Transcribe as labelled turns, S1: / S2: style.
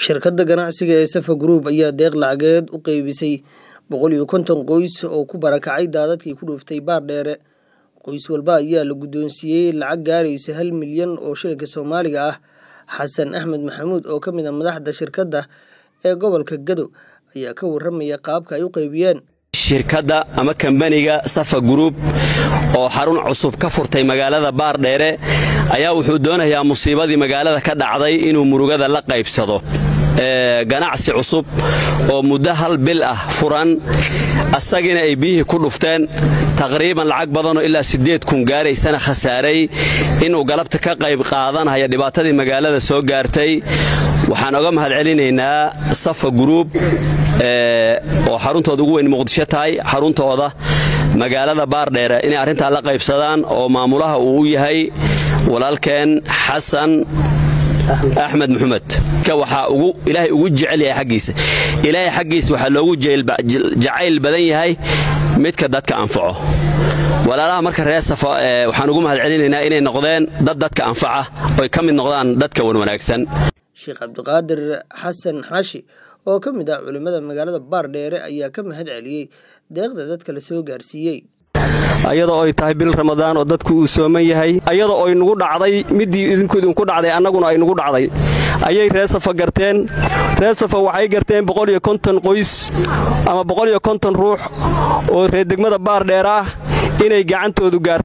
S1: shirkadda ganacsiga ee safa group ayaa deeq lacageed u qeybisay boqol iyo konton qoys oo ku barakacay daadadkii ku dhuuftay baardheere qoys walba ayaa la guddoonsiiyey lacag gaaraysa hal milyan oo shilinka soomaaliga ah xasan axmed maxamuud oo ka mid a madaxda shirkadda ee gobolka gado ayaa ka warramaya qaabka ay u qeybiyeen
S2: shirkadda ama kambaniga safa gruub oo xarun cusub ka furtay magaalada baardheere ayaa wuxuu doonayaa musiibadii magaalada ka dhacday inuu murugada la qaybsado ganacsi cusub oo muddo hal bil ah furan asagiina ay biyihii ku dhufteen taqriiban lacag badanoo ilaa siddeed kun gaaraysana khasaaray inuu galabta ka qayb qaadanaya dhibaatadii magaalada soo gaartay waxaan oga mahad celinaynaa safa gruub oo xaruntooda ugu weyn muqdisho tahay xaruntooda magaalada baardheere inay arrintaa la qaybsadaan oo maamulaha uu u yahay walaalkeen xasan axmed maxamed waxaa ilaahay ugu jecel yahay xaggiisa ilaahay xaggiisa waxaa loogu jacayl badan yahay midka dadka anfaco walaalaha marka reer safa waxaan ugu mahad celinaynaa inay noqdeen dad dadka anfaca oy ka mid noqdaan dadka wanwanaagsan
S1: sheekh cabdiqaadir xasan xaashi oo ka mid ah culimmada magaalada baardheere ayaa ka mahad celiyey deeqda dadka la soo gaarsiiyey
S3: ayadoo ay tahay bil ramadaan oo dadku uu sooman yahay ayadoo ay nugu dhacday middii idinku idinku dhacday annaguna ay nugu dhacday ayay reer safa garteen reer safa waxay garteen boqoliyo konton qoys ama boqoliyo konton ruux oo reer degmada baardheer ah inay gacantoodu gaarto